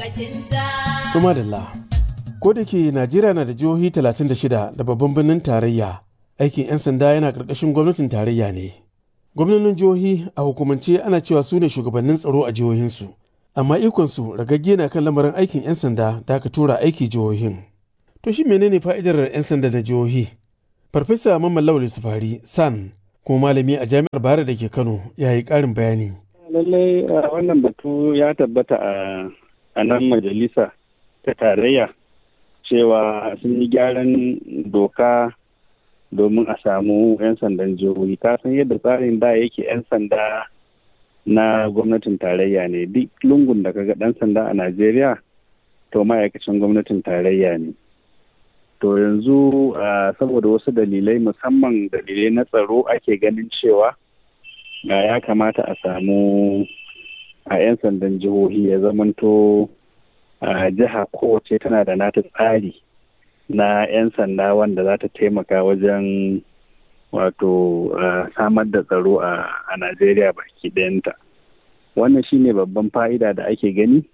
Kuma da ko da ke Najeriya na da jihohi 36 da babban birnin tarayya, aikin 'yan sanda yana ƙarƙashin gwamnatin tarayya ne. Gwamnonin jihohi a hukumance ana cewa su ne shugabannin tsaro a jihohinsu, amma ikonsu ragagge na kan lamarin aikin 'yan sanda da aka tura aiki jihohin. To shi menene fa'idar 'yan sanda na jihohi? Farfesa Mamman Lawal Sufari San kuma malami a jami'ar Bayero da ke Kano ya yi ƙarin bayani. Lallai wannan batu ya tabbata a nan majalisa ta tarayya cewa sun yi gyaran doka domin a samu 'yan sandan jihohi ka san yadda tsarin da yake 'yan sanda na gwamnatin tarayya ne duk lungun da kaga dan sanda a najeriya to ma'aikacin gwamnatin tarayya ne to yanzu saboda wasu dalilai musamman dalilai na tsaro ake ganin cewa ya kamata a samu a 'yan sandan jihohi ya zamanto a jiha kowace tana da nata tsari na 'yan sanda wanda za ta taimaka wajen wato samar da tsaro a najeriya baki ɗayanta wannan shine babban fa'ida da ake gani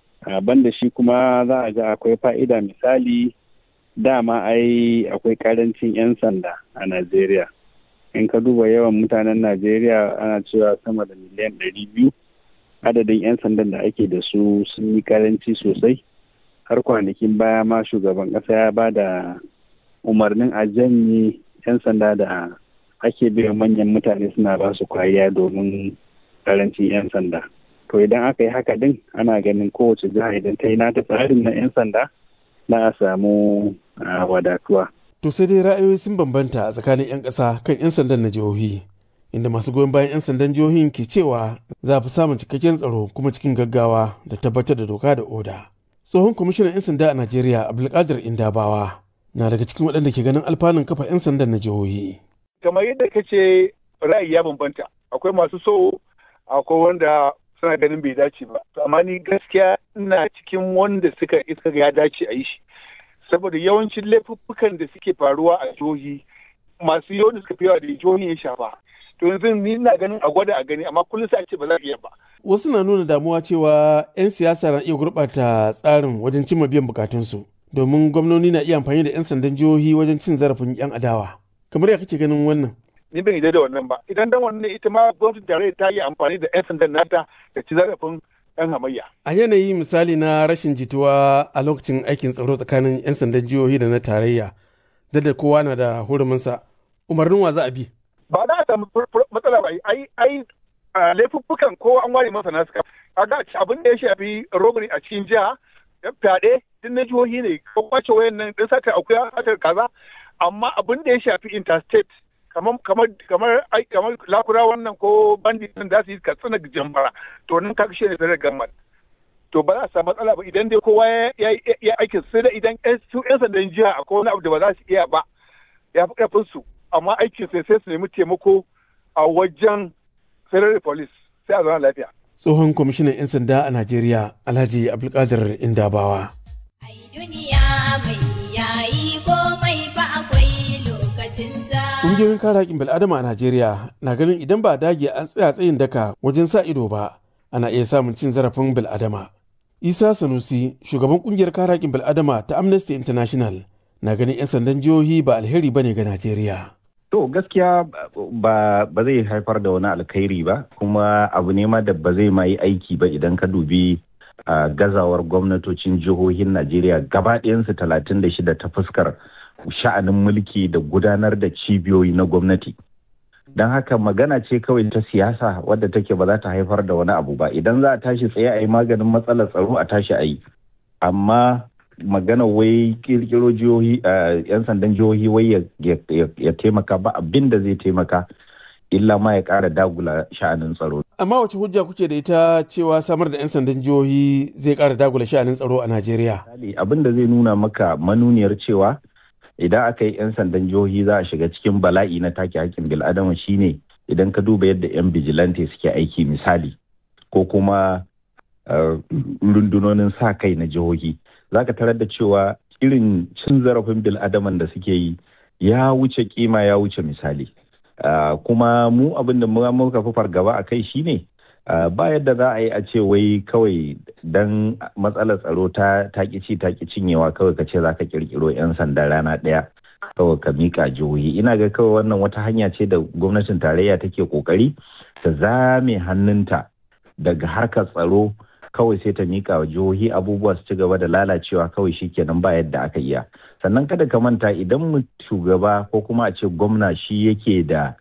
banda shi kuma za a ga akwai fa'ida misali dama ai akwai karancin 'yan sanda a najeriya in ka duba yawan mutanen najeriya ana cewa sama da miliyan ɗari biyu adadin 'yan sandan da ake da su sun yi karanci sosai har kwanakin baya ma shugaban ƙasa ya ba da umarnin a janye 'yan sanda da ake biyan manyan mutane suna ba su kwariya domin karancin 'yan sanda to idan aka yi haka din ana ganin kowace jiha idan ta yi nata tsarin na 'yan sanda na a samu wadatuwa To sai dai ra'ayoyi sun bambanta a tsakanin 'yan ƙasa kan 'yan sandan na jihohi. inda masu goyon bayan 'yan sandan jihohin ke cewa za a fi samun cikakken tsaro kuma cikin gaggawa da tabbatar da doka da oda. Tsohon kwamishinan 'yan sanda a Najeriya Abdulkadir Indabawa na daga cikin waɗanda ke ganin alfanun kafa 'yan sandan na jihohi. Kamar yadda ka ce ra'ayi ya bambanta akwai masu so akwai wanda suna ganin bai dace ba. Amma ni gaskiya ina cikin wanda suka iska ya dace a yi shi. Saboda yawancin laifuffukan da suke faruwa a jihohi masu yawan da suka fi yawa da jihohin ya shafa. to yanzu ni ina ganin a gwada a gani amma kullum sai a ce ba za a iya ba. Wasu na nuna damuwa cewa 'yan siyasa na iya gurɓata tsarin wajen cimma biyan bukatunsu domin gwamnoni na iya amfani da 'yan sandan jihohi wajen cin zarafin 'yan adawa. Kamar ya kake ganin wannan? Ni ban yarda da wannan ba. Idan dan wannan ita ma gwamnatin tarayya ta yi amfani da 'yan sandan nata da ci zarafin 'yan hamayya. A yanayi misali na rashin jituwa a lokacin aikin tsaro tsakanin 'yan sandan jihohi da na tarayya, da da kowa na da huruminsa, umarnin wa za a bi? ba za a samu matsala ba ai ai laifuffukan ko an ware masa nasu a ga abin da ya shafi robbery a cikin jiha fyaɗe duk na jihohi ne ko kwace wayan nan din sata akuya sata kaza amma abin da ya shafi interstate kamar kamar kamar kamar lakura wannan ko bandit din da su yi katsina jambara to nan kaga shi ne federal government to ba za a samu matsala ba idan dai kowa ya aikin sai da idan su yan sandan jiha akwai wani abu da ba za su iya ba ya fi karfin su amma aikin sai sai su nemi taimako a wajen federal police sai a zauna lafiya. Tsohon kwamishinan 'yan sanda a Najeriya Alhaji Abdulkadir Indabawa. Ƙungiyoyin kare haƙƙin bil'adama a Najeriya na ganin idan ba dage an tsaya tsayin daka wajen sa ido ba ana iya samun cin zarafin bil'adama. Isa Sanusi, shugaban ƙungiyar kare haƙƙin bil'adama ta Amnesty International, na ganin 'yan sandan jihohi ba alheri ba ne ga Najeriya. To gaskiya ba ba zai haifar da wani alkhairi ba kuma abu ne ma da ba zai ma yi aiki ba idan ka dubi gazawar gwamnatocin jihohin Najeriya gaba ɗayansu talatin da shida ta fuskar sha'anin mulki da gudanar da cibiyoyi na gwamnati. Don haka magana ce kawai ta siyasa wadda take ba za ta haifar da wani abu ba idan za a tashi tsaye a yi maganin matsalar tsaro a tashi a yi. Amma magana wai kirkiro jihohi yan sandan jihohi wai ya taimaka ba abin da zai taimaka illa ma ya kara dagula sha'anin tsaro. Amma wace hujja kuke da ita cewa samar da 'yan sandan jihohi zai kara dagula sha'anin tsaro a Najeriya? Abin da zai nuna maka manuniyar cewa idan aka yi 'yan sandan jihohi za a shiga cikin bala'i na take hakkin bil'adama shine idan ka duba yadda 'yan bijilante suke aiki misali ko kuma rundunonin sa kai na jihohi. za ka tarar da cewa irin cin zarafin bil'adaman da suke yi ya wuce kima ya wuce misali kuma mu abin da muka fi fargaba a kai shine ba yadda za a yi a ce wai kawai dan matsalar tsaro ta ci ta cinyewa kawai ka ce za ka kirkiro 'yan sanda rana ɗaya kawai ka mika jihohi ina ga kawai wannan wata hanya ce da gwamnatin tarayya take kokari ta zame hannunta daga harkar tsaro kawai sai ta mika wa jihohi abubuwa su ci gaba da lalacewa kawai shikenan ba yadda aka iya sannan kada ka manta idan shugaba ko kuma a ce gwamna shi yake da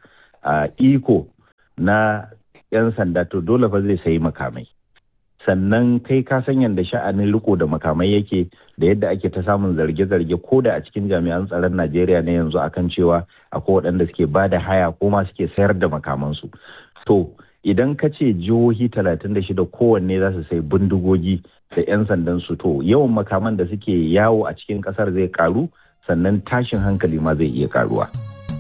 iko na 'yan sanda to dole fa zai sayi makamai sannan kai ka san yadda sha'anin riko da makamai yake da yadda ake ta samun zarge-zarge ko da a cikin jami'an tsaron najeriya na yanzu akan cewa akwai waɗanda suke ba da haya ko ma suke sayar da makamansu to idan ka ce jihohi 36 kowanne za su sai bindigogi da 'yan sandan su to yawan makaman da suke yawo a cikin kasar zai karu sannan tashin hankali ma zai iya karuwa.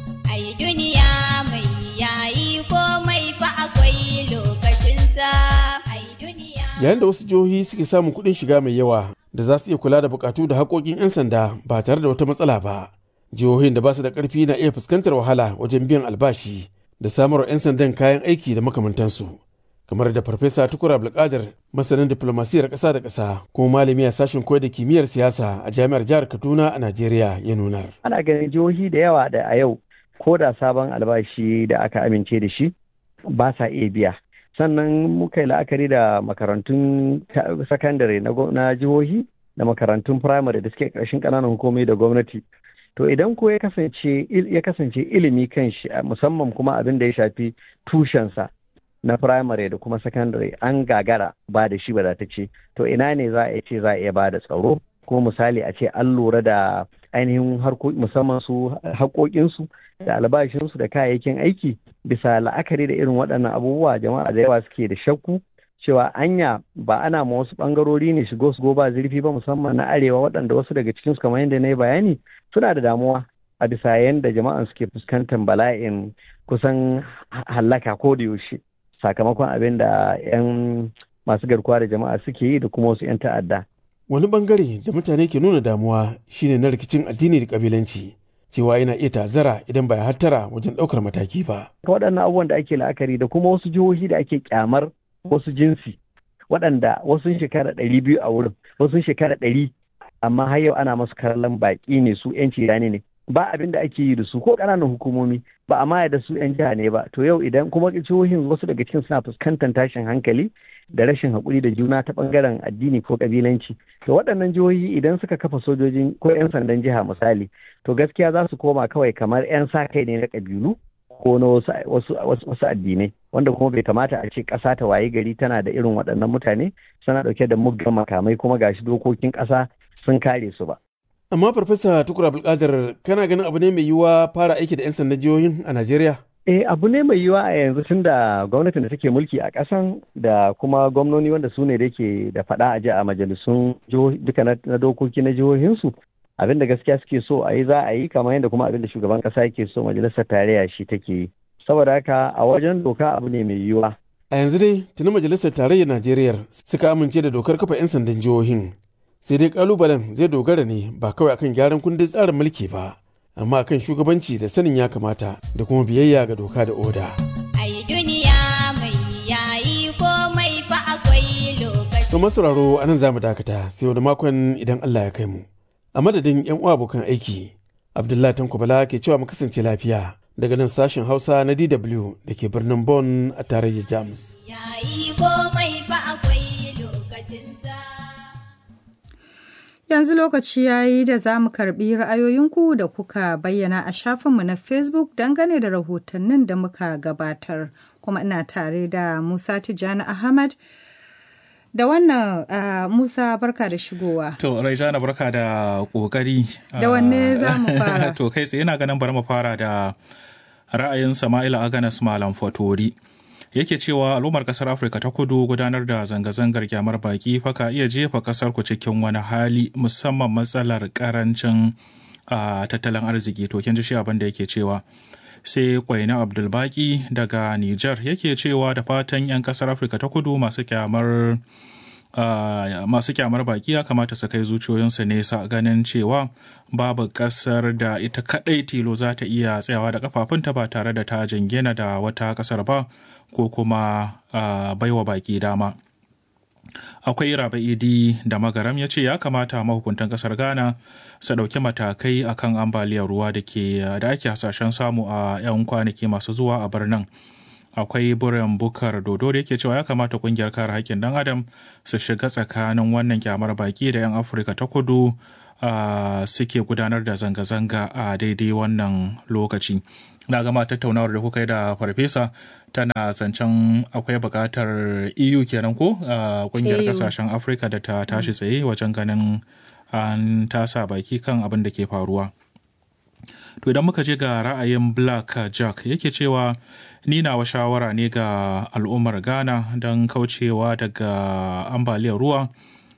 Ai duniya mai yayi komai fa akwai lokacinsa. Ai duniya. Yayin da wasu jihohi suke samun kuɗin shiga mai yawa da za su iya kula da bukatu da haƙoƙin 'yan sanda ba tare da wata matsala ba. Jihohin da ba su da ƙarfi na iya fuskantar wahala wajen biyan albashi da samarwa 'yan sandan kayan aiki da makamantansu. kamar da farfesa tukur abdulkadir masanin diplomasiyar ƙasa da ƙasa kuma malami a sashen koyar da kimiyyar siyasa a jami'ar jihar kaduna a najeriya ya nunar ana ganin jihohi da yawa da a yau ko da sabon albashi da aka amince da shi ba sa iya biya sannan muka yi la'akari da makarantun sakandare na jihohi da makarantun firamare da suke ƙarshen ƙananan hukumomi da gwamnati to idan ko ya kasance ya kasance ilimi kan shi musamman kuma abin da ya shafi tushensa na firamare da kuma sakandare an gagara ba da shi ce to ina ne za a ce za a iya ba da tsaro ko misali a ce an lura da ainihin musamman su haƙoƙinsu da albashinsu da kayayyakin aiki bisa la'akari da irin waɗannan abubuwa jama'a da yawa suke da shakku cewa anya ba ana ma wasu ɓangarori ne shigo su ba zurfi ba musamman na arewa waɗanda wasu daga cikinsu kamar yadda na yi bayani suna da damuwa a bisa yadda jama'an suke fuskantar bala'in kusan hallaka ko da yaushe sakamakon abin da 'yan masu garkuwa da jama'a suke yi da kuma wasu 'yan ta'adda. Wani bangare da mutane ke nuna damuwa shine na rikicin addini da kabilanci cewa yana iya tazara idan ba ya hattara wajen ɗaukar mataki ba. Waɗannan abubuwan da ake la'akari da kuma wasu jihohi da ake kyamar wasu jinsi waɗanda wasu shekara ɗari biyu a wurin wasu shekara ɗari amma har yau ana masu kallon baƙi ne su 'yanci rani ne ba abin da ake yi da su ko ƙananan hukumomi ba a maya da su 'yan jiha ne ba to yau idan kuma jihohin wasu daga cikin suna fuskantar tashin hankali da rashin haƙuri da juna ta ɓangaren addini ko ƙabilanci to waɗannan jihohi idan suka kafa sojojin ko 'yan sandan jiha misali to gaskiya za su koma kawai kamar 'yan sa kai ne na ƙabilu ko na wasu, wasu, addinai wanda kuma bai kamata a ce ƙasa ta waye gari tana da irin waɗannan mutane suna ɗauke da muggan makamai kuma gashi dokokin ƙasa sun kare su ba. Amma Farfesa Tukur Abdulkadir kana ganin abu ne mai yiwuwa fara aiki da 'yan sandan jihohin a Najeriya? Eh abu ne mai yiwuwa a yanzu tun da gwamnatin da take mulki a ƙasan da kuma gwamnoni wanda su ne da ke da faɗa a ji a majalisun duka na dokoki na jihohinsu. Abin da gaskiya suke so a yi za a yi kamar yadda kuma abin da shugaban ƙasa yake so majalisar tarayya shi take yi. Saboda haka a wajen doka abu ne mai yiwuwa. A yanzu dai tuni majalisar tarayyar Najeriya suka amince da dokar kafa 'yan sandan jihohin. sai dai kalubalen zai dogara ne ba kawai akan gyaran kundin tsarin mulki ba amma akan shugabanci da sanin ya kamata da kuma biyayya ga doka da oda. Ai duniya mai yayi komai fa akwai lokaci. To masauraro a nan za mu dakata sai wani makon idan Allah ya kai mu. A madadin 'yan uwa abokan aiki, Abdullahi Tanko Bala ke cewa mu kasance lafiya daga nan sashen Hausa na DW da ke birnin Bonn a tarayyar Jamus. Yayi komai fa akwai lokacinsa. Yanzu lokaci ya yi da za mu karɓi ra'ayoyinku da kuka bayyana a shafinmu na Facebook dangane da rahotannin da muka gabatar. Kuma ina tare da Musa Tijjani Ahmad. Da wannan uh, Musa barka da shigowa. To, Raijana barka da ƙoƙari. Da wanne za mu fara? to, kai tsaye na ganin bari mu fara da ra'ayin Sama'ila Aganas Malam Fatori. yake cewa al'ummar kasar afirka ta kudu gudanar da zanga-zangar kyamar baki faka iya jefa kasar ku cikin wani hali musamman matsalar karancin tattalin arziki to kin ji shi abin da yake cewa sai kwaina abdulbaki daga niger yake cewa da fatan 'yan kasar afirka ta kudu masu kyamar uh, masu kyamar baki ya kamata su kai zuciyoyinsu nesa ganin cewa babu kasar da ita kadai tilo za ta iya tsayawa da kafafunta ba tare da ta jingina da wata kasar ba ko kuma uh, baiwa baki dama akwai idi da magaram ya ce ya kamata mahukuntan kasar ghana su ɗauki matakai akan ambaliyar ruwa da ke da ake hasashen samu a 'yan kwanaki masu zuwa a birnin akwai burin bukar dodo da yake cewa ya kamata kungiyar kare haƙƙin dan adam su shiga tsakanin wannan kyamar baki da 'yan afirka ta kudu uh, suke gudanar da zanga-zanga a daidai wannan lokaci na gama tattaunawar da kuka yi da farfesa tana zancen akwai buƙatar eu kenan ko kungiyar kasashen afirka da ta tashi tsaye wajen ganin an tasa baki kan abin da ke faruwa to idan muka je ga ra'ayin black jack yake cewa ni nawa shawara ne ga al'ummar ghana don kaucewa daga ambaliyar ruwa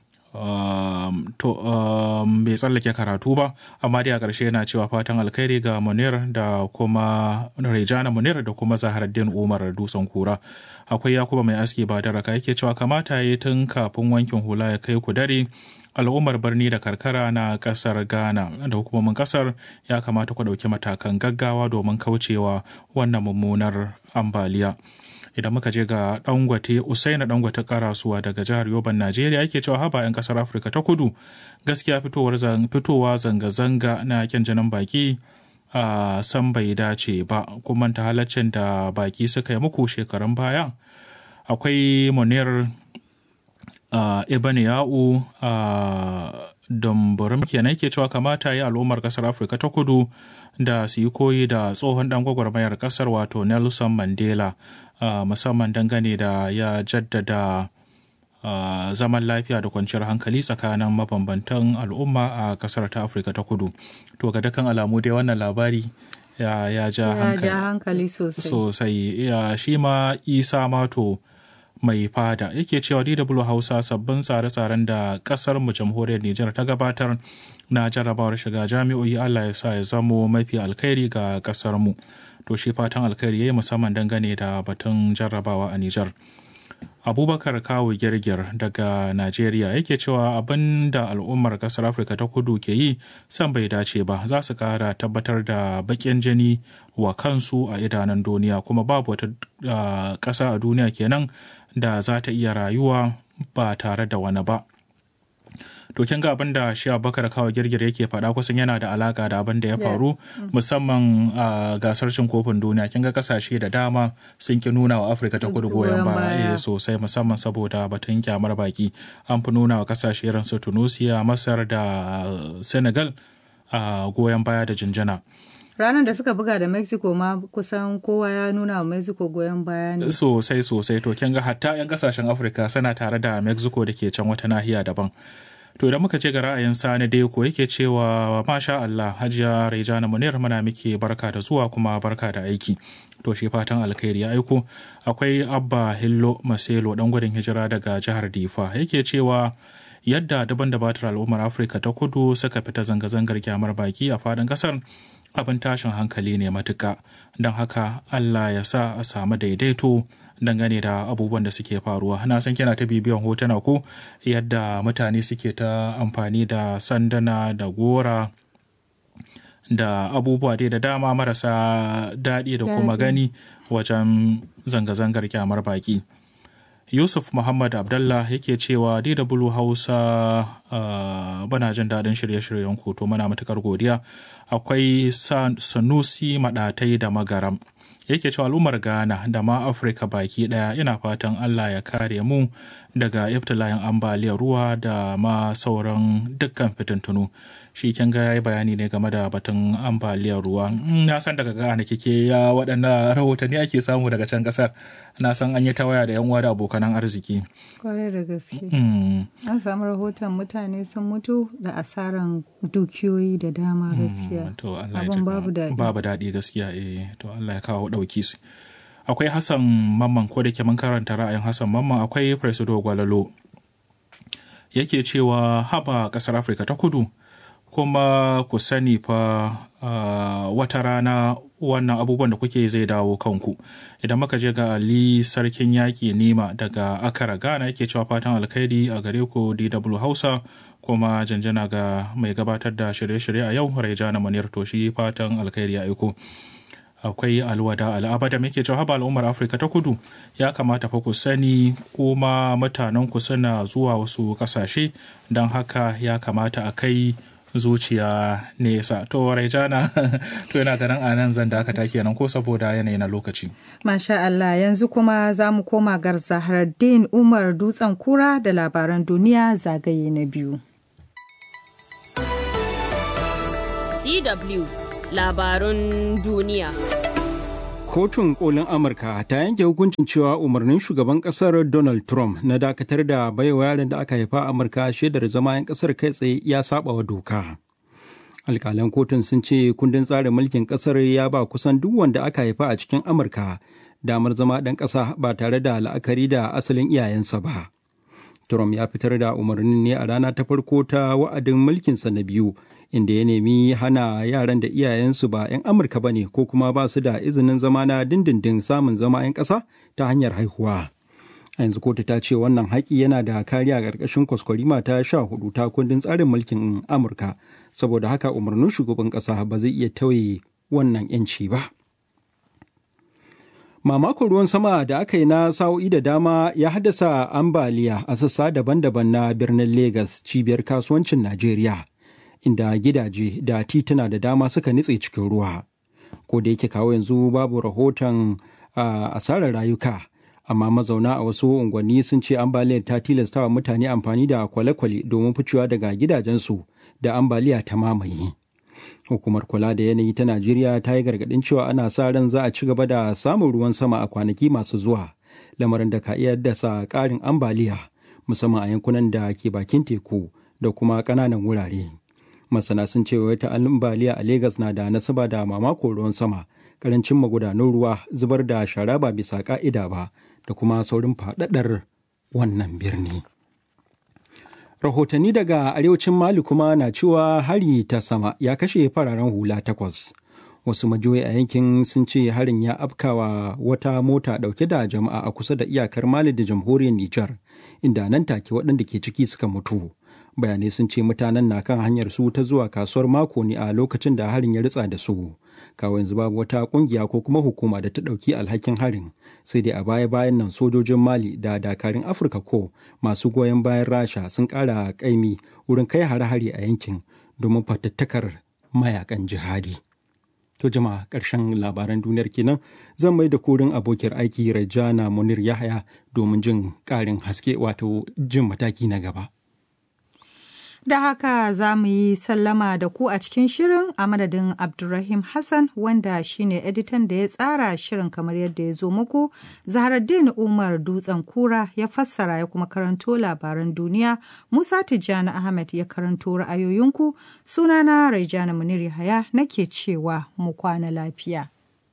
Um, to um, bai tsallake karatu ba amma dai a ƙarshe yana cewa fatan alkhairi ga munir da kuma rejana munir da kuma zaharaddin umar dutsen kura akwai yakuba mai aski ba da raka yake cewa kamata ya yi tun kafin wankin hula ya kai ku dare al'ummar birni da karkara na kasar ghana da hukumomin kasar ya kamata ku ɗauki matakan gaggawa domin kaucewa wannan mummunar ambaliya idan muka je ga dangwate usaina dangwate karasuwa daga jihar yoban najeriya yake cewa haba 'yan kasar afirka ta kudu gaskiya fitowa zanga-zanga na kyan jinin baki a san bai dace ba kuma ta halaccin da baki suka yi muku shekarun baya akwai munir uh, ibn ya'u uh, dambarin kenan ke cewa kamata yi al'ummar kasar afirka ta kudu da su yi koyi da tsohon dan gwagwarmayar kasar wato nelson mandela uh, musamman dangane da ya jaddada uh, zaman lafiya da kwanciyar hankali tsakanin mabambantan al'umma a kasar ta afirka ta kudu to ga dukkan alamu dai wannan labari ya, ya ja hankali, hankali sosai sosai ya shi ma isa mato mai fada yake cewa DW Hausa sabbin tsare-tsaren da kasar mu jamhuriyar Nijar ta gabatar na jarrabawar shiga jami'o'i Allah ya sa ya zamo mafi alkhairi ga kasar mu to shi fatan alkhairi yayi musamman dangane da batun jarrabawa a Nijar Abubakar Kawu Girgir daga Najeriya yake cewa abin da al'ummar kasar Afirka ta kudu ke yi san bai dace ba za su kara tabbatar da baƙin jini wa kansu a idanun duniya kuma babu wata ƙasa a duniya kenan da za ta iya rayuwa ba tare da wani ba. To kin ga abin da shi Abubakar kawo girgir yake faɗa kusan yana da alaka da abin da ya faru musamman a gasar cin kofin duniya kin ga kasashe da dama sun ki nuna wa Afirka ta kudu goyon baya sosai musamman saboda batun kyamar baki an fi nuna wa kasashe irin su Tunisia, Masar da Senegal a goyon baya da jinjina. ranar da suka buga da mexico ma kusan kowa ya nuna wa mexico goyon baya ne sosai sosai to kin ga hatta 'yan kasashen afirka suna tare da mexico da ke can wata nahiya daban to idan muka ce ga ra'ayin sani dai ko yake cewa masha Allah hajiya Rejana Munir muna miki barka da zuwa kuma barka da aiki to shi fatan alkhairi ya aiko akwai abba hillo maselo dan gudun hijira daga jihar difa yake cewa yadda daban da batar al'ummar afirka ta kudu suka fita zanga-zangar kyamar baki a fadin kasar abin tashin hankali ne matuka don haka allah ya sa a samu daidaito dangane da abubuwan da suke faruwa na san kina ta bibiyan hotuna ko yadda mutane suke ta amfani da sandana da gora da abubuwa dai da dama marasa daɗi da kuma gani wajen zanga-zangar kyamar baki yusuf muhammad abdallah yake cewa dw hausa uh, bana jin daɗin shirye-shiryen koto mana matukar godiya akwai sanusi maɗatai da magaram yake cewa al'ummar ghana da ma afirka baki daya ina fatan allah ya kare mu daga iftila'in ambaliyar ruwa da ma sauran dukkan fitintunu shi kin ga yayi bayani ne game da batun ambaliyar ruwa na san daga ghana kike ya waɗannan rahotanni ake samu daga can ƙasar na san an yi ta waya da yan uwa da abokanan arziki kwarai da gaske an samu rahoton mutane sun mutu da asaran dukiyoyi da dama gaskiya abin babu daɗi babu daɗi gaskiya eh to Allah ya kawo ɗauki su akwai Hassan Mamman ko da ke mun karanta ra'ayin Hassan Mamman akwai Presido Gwalalo yake cewa haba ƙasar Afirka ta kudu kuma ku sani fa uh, wata rana wannan abubuwan da kuke zai dawo kanku idan muka je ga ali sarkin yaƙi nema daga akara ghana yake cewa fatan alkhairi a gare ku dw hausa kuma janjana ga mai gabatar da shirye-shirye a yau raijana manir toshi fatan alkhairi a aiko akwai alwada al'abada muke cewa haba al'ummar afirka ta kudu ya kamata fa ku sani kuma mutanen ku suna zuwa wasu kasashe don haka ya kamata a kai zuciya nesa to raijana to yana ganin a nan zan dakata kenan ko saboda yanayi na lokaci Masha Allah yanzu kuma za mu koma gar Zahraddin Umar Dutsen Kura da labaran duniya zagaye na biyu. DW labarun duniya. Kotun kolin Amurka ta yanke hukuncin cewa umarnin shugaban kasar Donald Trump na dakatar da baiwa yaran da aka haifa a Amurka shaidar zama 'yan kasar kai tsaye ya saba wa doka. Alkalan kotun sun ce kundin tsarin mulkin kasar ya ba kusan duk wanda aka haifa a cikin Amurka damar zama ɗan ƙasa ba tare da la'akari da asalin iyayensa ba. Trump ya fitar da umarnin ne a rana ta farko ta wa'adin mulkinsa na biyu inda ya nemi hana yaran da iyayensu ba 'yan amurka ba ne ko kuma ba su da izinin zama na dindindin samun zama 'yan ƙasa ta hanyar haihuwa a yanzu kotu ta ce wannan haƙi yana da kariya a ƙarƙashin kwaskwarima ta sha hudu ta kundin tsarin mulkin amurka saboda haka umarnin shugaban ƙasa ba zai iya tauye wannan 'yanci ba mamakon ruwan sama da aka yi na sa'o'i da dama ya haddasa ambaliya a sassa daban-daban na birnin Legas cibiyar kasuwancin Najeriya. inda gidaje da tituna da dama suka nitse cikin ruwa ko da yake kawo yanzu babu rahoton asarar rayuka amma mazauna a wasu unguwanni sun ce ambaliyar ta tilastawa mutane amfani da kwale-kwale domin ficewa daga gidajensu da ambaliya ta mamaye hukumar kula da yanayi ta najeriya ta yi gargadin cewa ana sa ran za a ci gaba da samun ruwan sama a kwanaki masu zuwa lamarin da ka iya dasa ƙarin ambaliya musamman a yankunan da ke bakin teku da kuma ƙananan wurare. masana sun ce wata ambaliya a Legas na da nasaba da mamako ruwan sama karancin magudanun ruwa zubar da shara ba bisa ka'ida ba da kuma saurin faɗaɗar wannan birni. Rahotanni daga arewacin Mali kuma na cewa hari ta sama ya kashe fararen hula takwas. Wasu majoyi a yankin sun ce harin ya afkawa wata mota ɗauke da jama'a a kusa da iyakar Mali da jamhuriyar Nijar, inda nan take waɗanda ke ciki suka mutu. bayanai sun ce mutanen na kan hanyar su ta zuwa kasuwar mako ne a lokacin da harin ya ritsa da su kawo yanzu babu wata kungiya ko kuma hukuma da ta ɗauki alhakin harin sai dai a baya bayan nan sojojin mali da dakarun afirka ko masu goyon bayan rasha sun ƙara ƙaimi wurin kai hare-hare a yankin domin fatattakar mayakan jihadi to jama'a ƙarshen labaran duniyar kenan zan mai da korin abokiyar aiki rajana munir yahaya domin jin ƙarin haske wato jin mataki na gaba Da haka za mu yi sallama da ku a cikin shirin a madadin Abdulrahim Hassan wanda shine editan da ya tsara shirin kamar yadda ya zo muku. Zaharaddin Umar Dutsen Kura ya fassara ya kuma karanto labaran duniya. Musa Tijjani Ahmed ya karanto ra'ayoyinku. Sunana Raijana Munir Yahaya nake cewa mu kwana lafiya.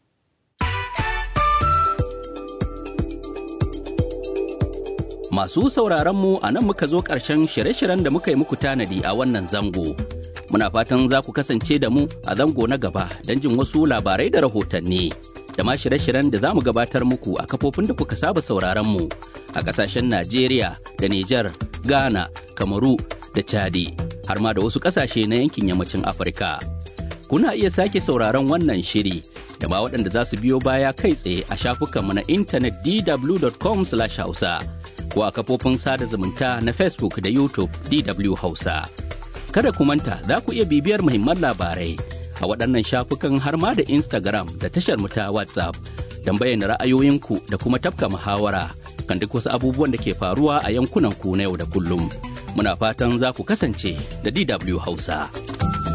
Masu sauraronmu a nan muka zo ƙarshen shirye-shiryen da muka yi muku tanadi a wannan zango. Muna fatan za ku kasance da mu a zango na gaba don jin wasu labarai da rahotanni. Da ma shirye-shiryen da za mu gabatar muku a kafofin da kuka saba sauraronmu a ƙasashen Najeriya da Nijar, Ghana, Kamaru da Chadi, har ma da wasu ƙasashe na yankin yammacin Afirka. Kuna iya sake sauraron wannan shiri da ma waɗanda za su biyo baya kai tsaye a shafukanmu na intanet dw.com/hausa. ko a kafofin sada zumunta na Facebook da YouTube DW Hausa. Kada ku manta za ku iya bibiyar muhimman labarai a waɗannan shafukan har ma da Instagram da tashar mu ta WhatsApp don bayyana ra'ayoyinku da kuma tafka muhawara kan duk wasu abubuwan da ke faruwa a yankunan ku na yau da kullum. Muna fatan za ku kasance da DW Hausa.